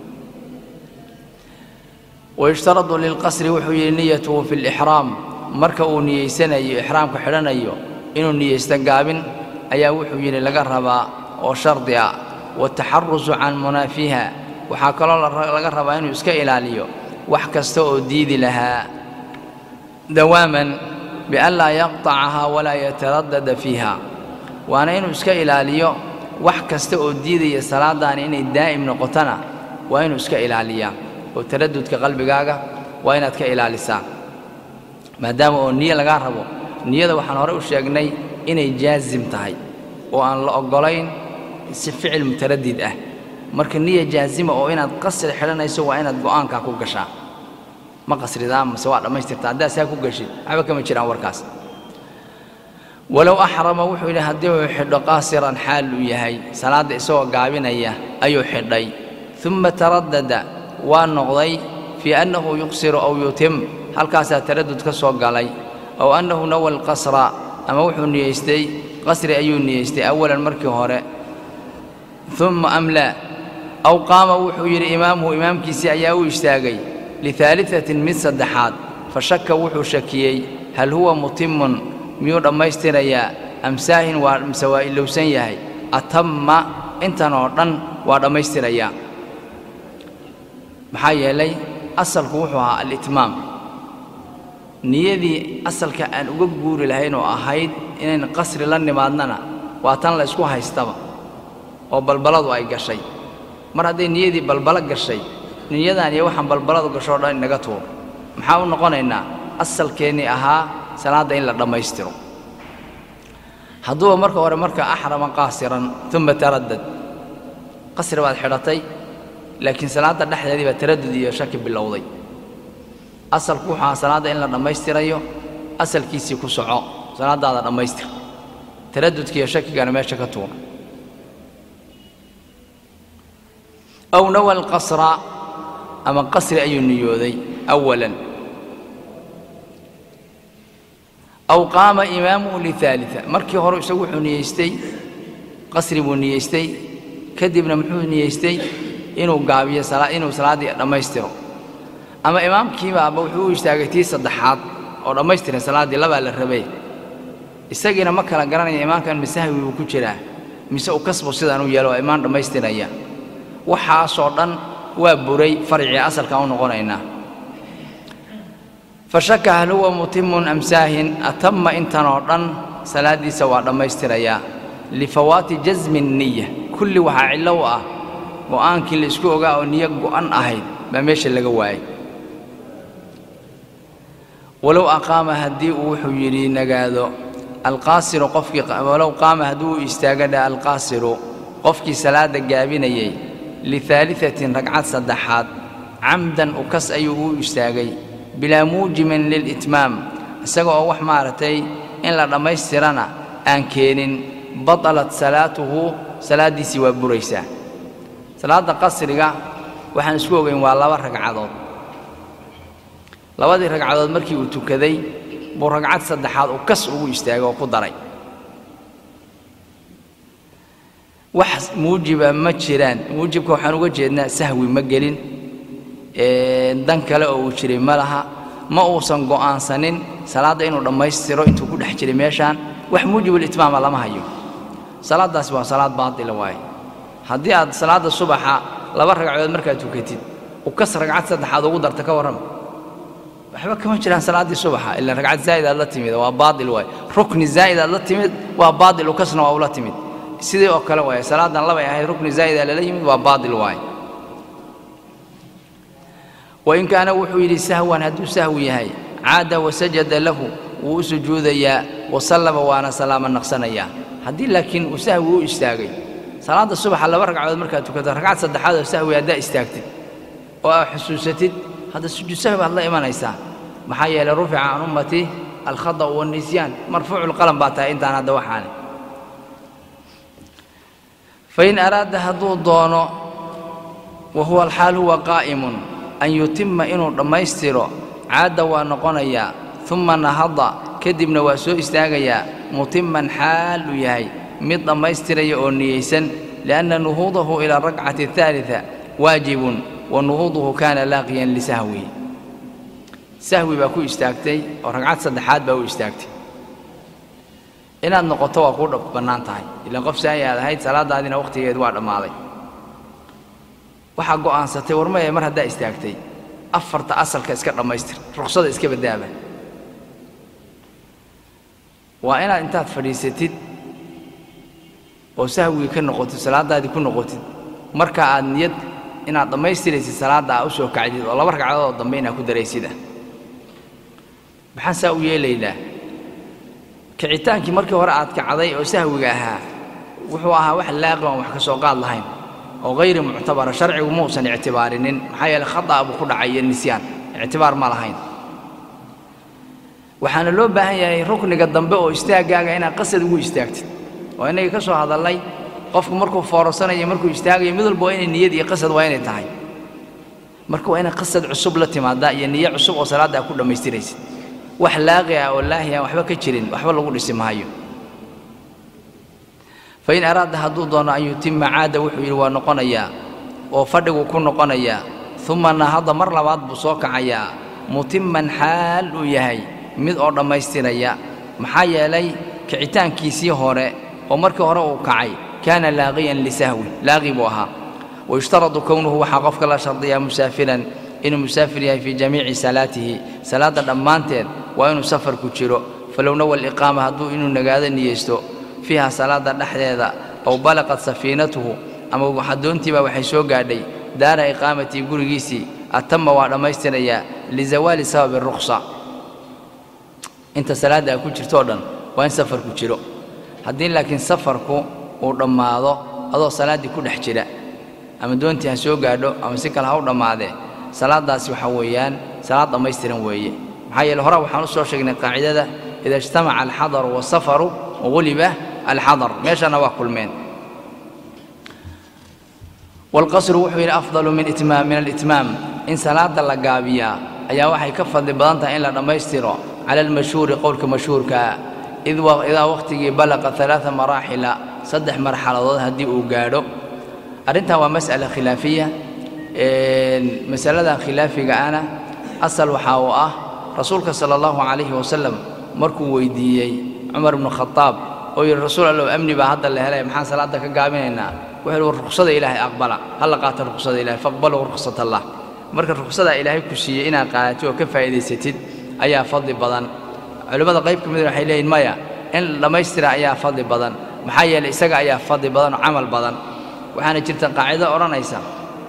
wayushtaradu lilqasri wuxuu yidhi niyatuhu fi lixraam marka uu niyeysanayo ixraamka xidhanayo inuu niyeysto gaabin ayaa wuxuu yidhi laga rabaa oo shardi ah wataxarusu can munaafiha waxaa kaloo laga rabaa inuu iska ilaaliyo wax kasta oo diidi lahaa dawaaman bian laa yaqطacahaa walaa yataradada fiiha waana inuu iska ilaaliyo wax kasta oo diidaya salaadaani inay daa'im noqotona waa inuu iska ilaaliyaa oo taradudka qalbigaaga waa inaad ka ilaalisaa maadaama oo niyo lagaa rabo niyada waxaan hore u sheegnay inay jaasim tahay oo aan la oggolayn si ficil mutaradid ah marka niya jaazima oo inaad qasri xidhanayso waa inaad go'aankaa ku gashaa ma qasridaa mase waa dhammaystirta haddaad saa ku geshid waxba kama jiraan warkaas walow axrama wuxuu yidhi haddii uu xidho qaasiran xaal uu yahay salaadda isagoo gaabinaya ayuu xidhay uma taradada waa noqday fii annahu yuqsiru aw yutim halkaasaa taradud ka soo galay aw annahu nawa alqasra ama wuxuu niyeystay qasri ayuu niyeystay awalan markii hore uma am laa aw qaama wuxuu yidhi imaamuhu imaamkiisii ayaa u istaagay lihaaliatin mid saddexaad fa shaka wuxuu shakiyey hal huwa mutimun miyuu dhammaystirayaa am saahin waa mise waa ilowsan yahay atamma intan oo dhan waa dhammaystirayaa maxaa yeelay asalku wuxuu ahaa alitmaam niyadii asalka aan uga guuri lahayn oo ahayd inayn qasri la nimaadnana waa tan la ysku haystaba oo balbaladu ay gashay mar hadday niyadii balbalo gashay niyadan iyo waxaan balbaladu gasho o dhan inaga tuur maxaa u noqonaynaa asalkeennii ahaa salaadda in la dhammaystiro hadduuba marka hore marka axrama qaasiran uma taradad qasri baad xidhatay laakiin salaadda dhexdeedii baa taradud iyo shaki bilowday asalku wuxuu ahaa salaadda in la dhammaystirayo asalkiisii ku soco salaaddaada dhammaystir taradudka iyo shakigana meesha ka tuur aw nawa alqasra ama qasri ayuu niyooday awalan aw qaama imaamuhu liaalia markii hore isagu wuxuu niyeystay qasri buu niyeystay kadibna muxuu niyeystay inuu gaabiyo inuu salaaddii dhammaystiro ama imaamkiibaaba wuxuu u istaagay tii saddexaad oo dhammaystiran salaaddii labaa la rabay isagiina ma kala garanaya imaamkan masahwi buu ku jiraa mise u kasbu sidaan u yeelo waa imaan dhammaystiraya waxaasoo dhan waa buray farcii asalkaan u noqonaynaa fa shaka hal huwa mutimun am saahin atamma intan oo dhan salaaddiisa waa dhammaystirayaa lifawaati jasmi niya kulli waxaa cillo u ah go'aankii la isku ogaa oo niyo go'an ahayd baa meesha laga waayay walow aqaama haddii uu wuxuu yidhi nagaado alqaasiru qofkii walow qaama haddii uu istaaga dha alqaasiru qofkii salaadda gaabinayay lihaaliatin ragcad saddexaad camdan ukas ayuu u istaagay bilaa muujimin lilitmaam isaga oo wax maaragtay in la dhammaystirana aan keenin batalat salaatuhu salaaddiisii waa buraysaa salaadda qasriga waxaan isku ogayn waa laba ragcadood labadii ragcadood markii uu tukaday buu ragcad saddexaad uu kas ugu istaagay oo ku daray wax muujiba ma jiraan muujibka waxaan uga jeednaa sahwi ma gelin dan kale oo uu jiray ma laha ma uusan go'aansanin salaadda inuu dhammaystiro intuu ku dhex jiray meeshaan wax muujibulitmaama lama hayo salaaddaasi waa salaad baatila waaye haddii aad salaadda subaxa laba ragcadood markaad tukatid ukas ragcad saddexaad ugu darta ka warrama waxba kama jiraan salaaddii subaxa ilaan ragcad zaa'id aad la timid waa baatil waaye rukni zaa'id aad la timid waa baatil ukasna waa ula timid sidii oo kale waaye salaadan labay ahayd rukni zaa'ida lala yimid waa baatil waaye wain kaana wuxuu yidhi sahwan hadduu sahwi yahay caada wasajada lahu wuu u sujuudayaa wasallama waana salaama naqsanayaa haddii laakiin uu sahwi u istaagay salaadda subaxa laba ragcadood markaad tukato ragcad saddexaad oo sahwi haddaa istaagtid oo aad xusuusatid hadda sujuud sahwi baad la imanaysaa maxaa yeelay rufica can ummati alkhada'u waannisyaan marfuucu lqalam baa tahay intaan hadda waxaani fain araada hadduu doono wa huwa alxaal huwa qaa'imun an yutima inuu dhammaystiro caadda waa noqonayaa uma nahada kadibna waa soo istaagayaa mutiman xaal uu yahay mid dhammaystiraya oo niyeysan lianna nuhuudahu ila arakcati ahaaliثa waajibun wa nuhuuduhu kaana laaqiyan lisahwihi sahwi baa ku istaagtay oo ragcad saddexaad baa u istaagtay inaad noqoto waa kuu bannaan tahay ilaan qof saayi aad ahayd salaadaadina wakhtigeedu waa dhammaaday waxaa go'aansatay war maya mar haddaa istaagtay afarta asalka iska dhammaystir ruksada iska badaaba waa inaad intaad fadhiisatid oo sahwigii ka noqotid salaaddaadii ku noqotid marka aad niyad inaad dhammaystiraysid salaadda aa u soo kacdid oo laba ragcadood oo dambe inaad ku daraysid ah maxaan saa u yeelaynaa kicitaankii markii hore aad kacday oo sahwiga ahaa wuxuu ahaa wax laaqi aan wax ka soo qaad lahayn oo hayri muctabara sharcigu muusan ictibaarinin maxaa yeeley khata' buu ku dhacay iyo nisyaan ictibaar ma lahayn waxaana loo baahan yahay rukniga dambe oo istaaggaaga inaad qasad ugu istaagtid oo innagii ka soo hadallay qofku markuu foorasanayo markuu istaagayo mid walba waa inay niyad iyo qasad waa inay tahay marka waa inay qasad cusub la timaadaa iyo niyo cusub oo salaadda aad ku dhammaystiraysid wax laaqi ah oo laahi aan waxba ka jirin waxba lagu dhisi maayo fain araada hadduu doono an yutima caada wuxuu yidhi waa noqonayaa oo fadhigu ku noqonayaa uma nahada mar labaad buu soo kacayaa mutimman xaal uu yahay mid oo dhammaystiraya maxaa yeelay kicitaankiisii hore oo markii hore uu kacay kaana laaqiyan lisahwi laaqi buu ahaa wayushtaradu kownuhu waxaa qofka la shardiyaa musaafiran inuu musaafir yahay fii jamiici salaatihi salaadda dhammaanteed waa inuu safar ku jiro falow nawa aliqaama hadduu inuu nagaado niyeysto fiiha salaadda dhexdeeda ow balaqat safiinatuhu ama xadoontiibaa waxay soo gaadhay daara iqaamatii gurigiisii atama waa dhammaystirayaa lizawaali sababi rukhsa inta salaadda ay ku jirto o dhan waa in safarku jiro haddii laakiin safarku uu dhammaado adoo salaaddii ku dhex jira ama doontii ha soo gaadho ama si kale ha u dhammaadee salaaddaasi waxaa weeyaan salaad dhammaystiran weeye maxaa yeele hore waxaan u soo sheegnay qaacidada ida ijtamaca alxadaru wasafaru waguliba alxadar meeshana waa kulmeen waalqasru wuxuu yidhi afdalu min itmaam min alitmaam in salaadda la gaabiyaa ayaa waxay ka fadli badan tahay in la dhammaystiro cala almashhuuri qowlka mashhuurkaa id idaa wakhtigii balaqa alaaa maraaxila saddex marxaladood haddii uu gaadho arrintan waa mas'ala khilaafiya masaladan khilaafiga ana asal waxaa uu ah rasuulka sala allahu calayhi wasalam markuu weydiiyey cumar ibnu khadaab oo yidhi rasuul allow amni baa hadda la helay maxaan salaadda ka gaabinaynaa wuxuu yidhi war ruksada ilaahay aqbala hala qaata ruksada ilahay faqbaluu ruksat allah marka ruksadaa ilaahay ku siiyey inaad qaadatid oo ka faa'iidaysatid ayaa fadli badan culimmada qayb ka mid waxay leeyihin maya in dhammaystira ayaa fadli badan maxaa yeelay isaga ayaa fadli badan oo camal badan waxaana jirta qaacido odhanaysa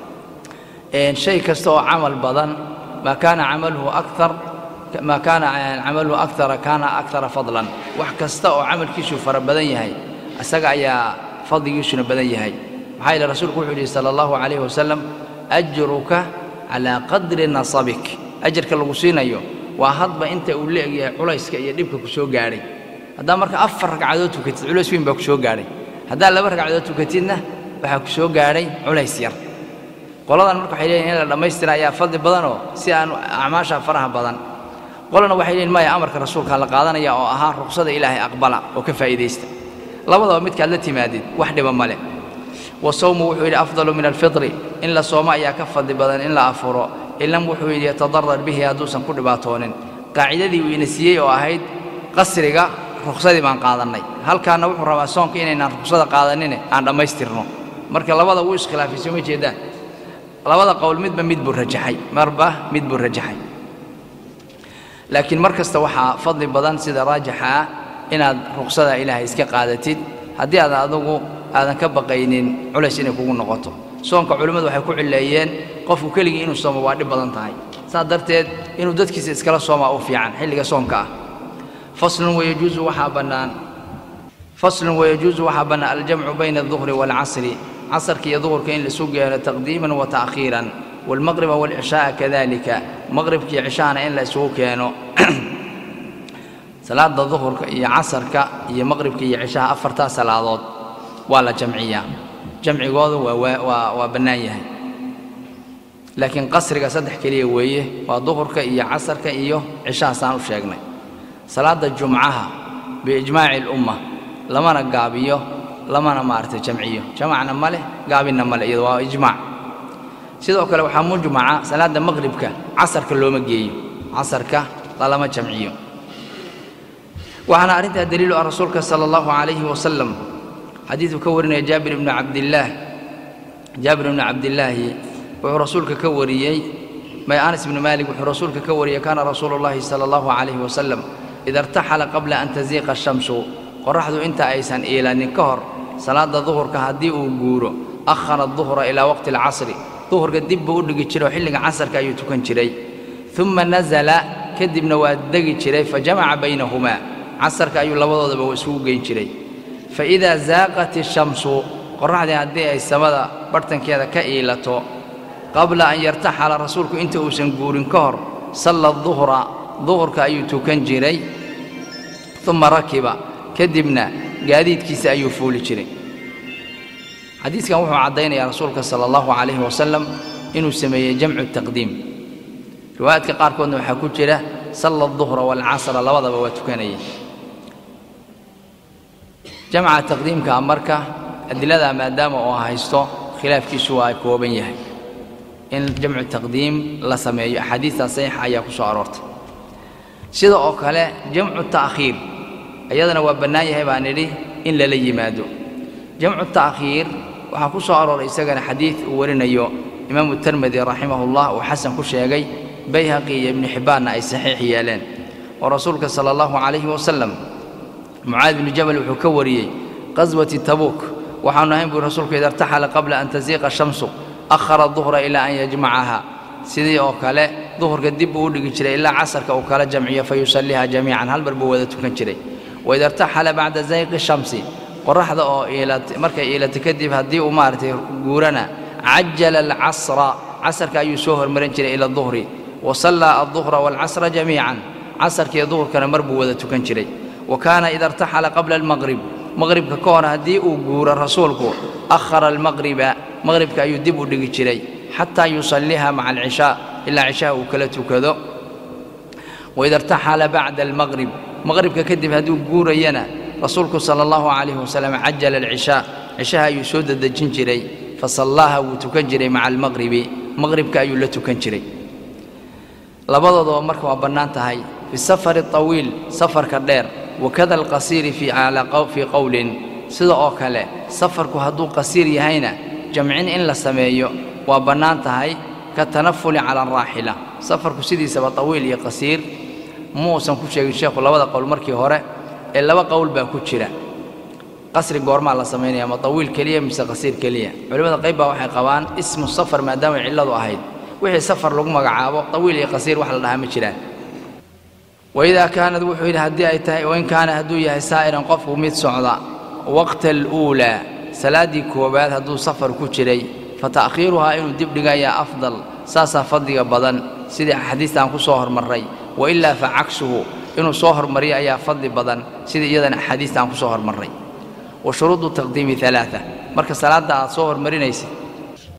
shay kasta oo camal badan maa kaana camaluhu akar maa kaana camaluhu akara kaana akara fadlan wax kasta oo camalkiisu fara badan yahay isaga ayaa fadligiisuna badan yahay maxaa yeele rasuulku wuxuu yidhi sala allahu calayhi wasalam ajruka calaa qadri nasabik ajarka lagu siinayo waa hadba inta uu leegyahay culayska iyo dhibka ku soo gaadhay haddaa marka afar ragcadood tukatid culays weyn baa ku soo gaadhay haddaa laba ragcadood tukatidna waxaa ku soo gaadhay culays yar qoladan marka waxay leeyihin in la dhammaystira ayaa fadli badanoo si aan acmaasha faraha badan qolana waxay leeyihin maya amarka rasuulkaa la qaadanaya oo ahaa ruksada ilaahay aqbala oo ka faa'iidaysta labadaba midkaad la timaadid wax dhiba male wasawmu wuxuu yidhi afdalu min alfitri in la soomo ayaa ka fadli badan in la afuro ilam wuxuu yidhi yatadarar bihi hadduusan ku dhibaatoonin qaacidadii uu ina siiyey oo ahayd qasriga ruksadii baan qaadannay halkaana wuxuu rabaa soonka inaynaan ruksada qaadanine aan dhammaystirno marka labada wuu iskhilaafay soo ma jeedaan labada qowl midba mid buu rajaxay marba mid buu rajaxay laakiin mar kasta waxaa fadli badan sida raajixa ah inaad ruksada ilaahay iska qaadatid haddii aad adugu aadan ka baqaynin culays inay kugu noqoto soonka culimmadu waxay ku cilleeyeen qofku keligii inuu soomo waa dhib badan tahay saas darteed inuu dadkiisa iskala soomaa u fiican xilliga soonka ah faslun wayajuusu waxaa bannaan faslun wayajuusu waxaa bannaan aljamcu bayna alduhri waalcasri casarka iyo duhurka in laisu geeno taqdiiman wa ta'khiiran waalmaqriba waalcishaaa kadalika maqribka iyo cishahana in la isugu keeno salaada duhurka iyo casarka iyo maqribka iyo cishaha afartaa salaadood waa la jamciyaa jamcigoodu waa waa bannaan yahay laakiin qasriga saddex keliya weeye waa duhurka iyo casarka iyo cishahaasaan u sheegnay salaadda jumcaha biijmaaci alumma lamana gaabiyo lamana maaragtay jamciyo jamacna ma leh gaabinna ma leh iyado waa ijmaac sidoo kale waxaa mujmaca salaadda maqribka casarka looma geeyo casarka lalama jamciyo waxaana arrintaa daliilu ah rasuulka sala allahu calayhi wasalam xadiiduu ka warinaya jaabir ibnu cabdillaah jaabir ibnu cabdillaahi wuxuu rasuulka ka wariyey may anas ibnu maalik wuxuu rasuulka ka wariyey kaana rasuulu llaahi sala allahu calayhi wasalam ida irtaxala qabla an tasiiqa ashamsu qorraxdu inta aysan iilanin ka hor salaadda duhurka haddii uu guuro akhara duhra ilaa waqti alcasri duhurka dib buu u dhigi jiray oo xilliga casarka ayuu tukan jiray uma nasala kadibna waa degi jiray fa jamaca baynahumaa casarka ayuu labadoodaba isugu geyn jiray fa idaa zaaqat ishamsu qorraxdii haddii ay samada barhtankeeda ka iilato qabla an yartaxala rasuulku inta uusan guurin ka hor salla duhra duhurka ayuu tukan jiray uma rakiba kadibna gaadiidkiisa ayuu fuuli jiray xadiiskan wuxuu caddaynayaa rasuulka sala allahu calayhi wasalam inuu sameeyey jamcu taqdiim riwaayaadka qaarkoodna waxaa ku jira salla duhra waalcasra labadaba waa tukanayay jamca taqdiimka marka adiladaa maadaama uu haysto khilaafkiisu waa kooban yahay in jamcu taqdiim la sameeyo axaadiistaa saxiixa ayaa ku soo aroortay sida oo kale jamcu ta'khiir iyadana waa bannaan yahay baan idhi in lala yimaado jamcu ta'khiir waxaa ku soo arooray isagana xadiid uu warinayo imaamu termedi raximahullah uu xasan ku sheegay bayhaqi iyo ibnu xibbaanna ay saxiix yeeleen oo rasuulka sala allahu calayhi wasalam mucaad bnu jabal wuxuu ka wariyey qaswati tabuuk waxaanu ahayn buu rasuulku ida irtaxala qabla an tasiiqa shamsu akhara duhra ilaa an yajmacaha sidii oo kale duhurka dib buu u dhigi jiray ilaa casarka uu kala jamciyo fa yusalliha jamiican hal mar buu wada tukan jiray waida irtaxala bacda zayqi shamsi qorraxda oo markay iilato kadib haddii uu maaragtay guurana cajala alcasra casarka ayuu soo hormarin jiray ila duhri wa sallaa alduhra waalcasra jamiican casarkiiyo duhurkana mar buu wada tukan jiray wa kaana ida irtaxala qabla almaqrib maqribka ka hor haddii uu guuro rasuulku akhara almaqriba maqribka ayuu dib u dhigi jiray xataa yusalliha maca alcishaa ilaa cishaha uu kala tukado waida irtaxala bacda almaqrib maqribka kadib hadduu guurayana rasuulku sala allahu calayhi wasalam cajala alcishaa cishaha ayuu soo dedejin jiray fa sallaaha wuu tukan jiray maca almaqribi maqribka ayuu la tukan jiray labadoodaba marka waa bannaan tahay fi safari طawiil safarka dheer wakada alqasiiri fii qowlin sida oo kale safarku hadduu qasiir yahayna jamcin in la sameeyo waa bannaan tahay ka tanafuli cala araaxila safarku sidiisaba tawiil iyo qasiir muusan ku sheegin sheekhu labada qowl markii hore ee laba qowl baa ku jira qasri goormaa la samaynaya ma tawiil keliya mise qasiir keliya culimmada qayb baa waxay qabaan ismu safar maadaamay cilladu ahayd wixii safar lagu magacaabo tawiil iyo qasiir wax la dhahaa ma jiraan waidaa kaanad wuxuu yidhi haddii ay tahay wain kaana hadduu yahay saa'iran qofku mid socda waqta aluulaa salaaddii koowaad hadduu safar ku jiray fa ta'khiiruhaa inuu dib dhigayaa afdal saasaa fadliga badan sidii axaadiistaan ku soo hormarray wa ilaa fa cagsuhu inuu soo hormariyo ayaa fadli badan sidii iyadana axaadiistaan ku soo hormarray wa shuruudu taqdiimi alaaa marka salaadda aad soo hormarinaysid